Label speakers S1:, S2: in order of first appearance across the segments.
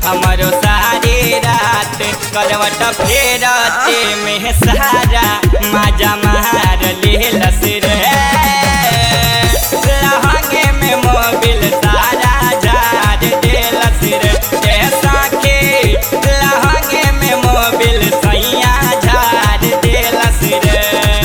S1: हमारो सारी रात करवट फेरते में सारा मजा मार लेलस रे लहंगे में मोबिल सारा झाड़ देलस रे ए साखी लहंगे में मोबिल सैया झाड़ देलस रे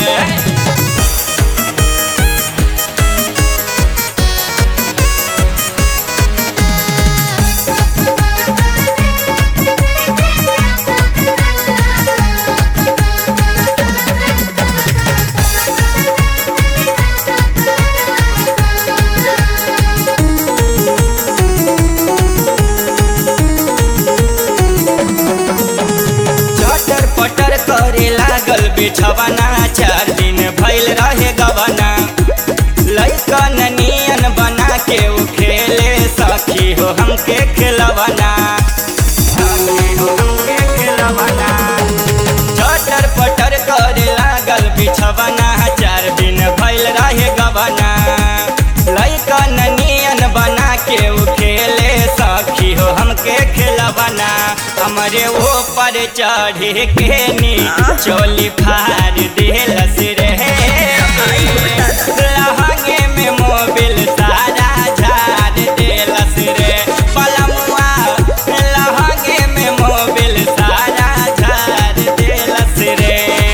S1: चटर पटर करे लागल बिछवना चार दिन भइल रहे गवना लैकन नियन बना के उ खेले सखी हो हमके खेलवना सखी हो हमके खेलवना चटर पटर करे लागल बिछवना चार दिन भइल रहे गवना लैकन नियन बना के उ खेले सखी हो हमके खेलवना हमरे ऊपर चढ़े के नी चोली फाड़ देलस रे लहंगे में मोबिल सारा झाड़ देलस रे पलमुआ लहंगे में मोबिल सारा झाड़ देलस रे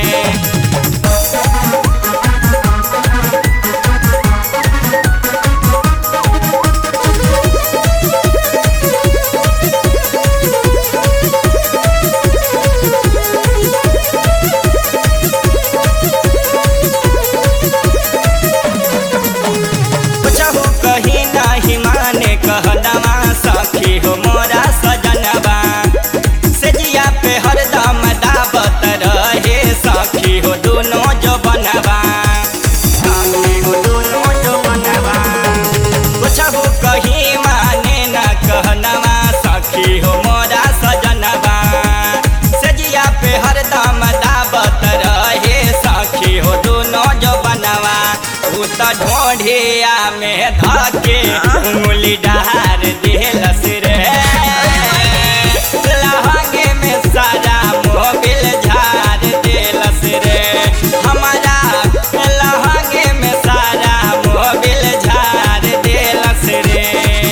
S1: कुछहु कही नाही माने कहदमा सखी हो मोरा सजनबा सेजिया पे हरदम दावत रहे सखी हो दोनों जो बनबा सखी हो दोनों जो बनबा कुछहु कही माने न कहनवा सखी हो मोरा सजनबा सेजिया पे हरदम दावत रहे सखी हो दोनों जो बनवा उ त ढोढ़िया में धके उंगली डार देलस रे लहंगे में सारा मोबिल झाड़ देलस रे हमारा लहंगे में सारा मोबिल झाड़ देलस रे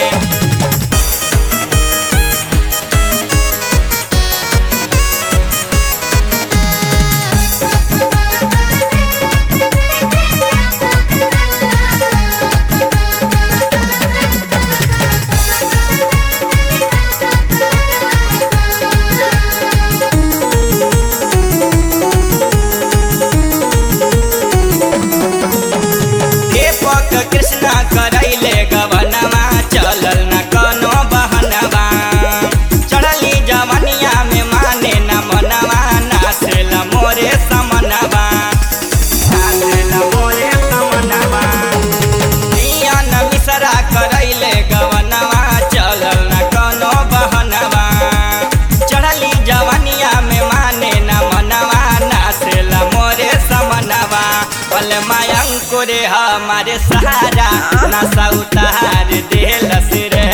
S1: दीपक कृष्णा करैले गवनमा चलल न कनो बहनवा चढ़ली जवनिया में माने न मनवा नासेल मोरे समनवा नासेल मोरे समनवा नियन मिसरा करैले गवनवा चलल न कनो बहनवा चढ़ली जवनिया में माने न मनवा नासेल मोरे समनवा पल मायंकुर हमारे सहारा नशा उतार देलस रे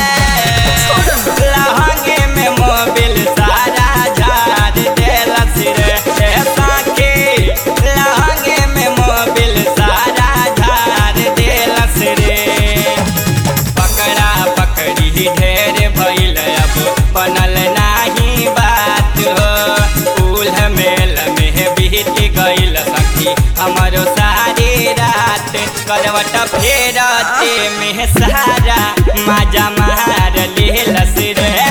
S1: लहंगे में मोबिल सारा झाड़ देलस रे ए साखी लहंगे में मोबिल सारा झाड़ देलस रे पकड़ा पकड़ी ढेर भइल अब बनल नाही बात हो उल मेल में बीत गइल सखी हमारो सारी रात करवट फेरते में सारा मजा मार लेलस रे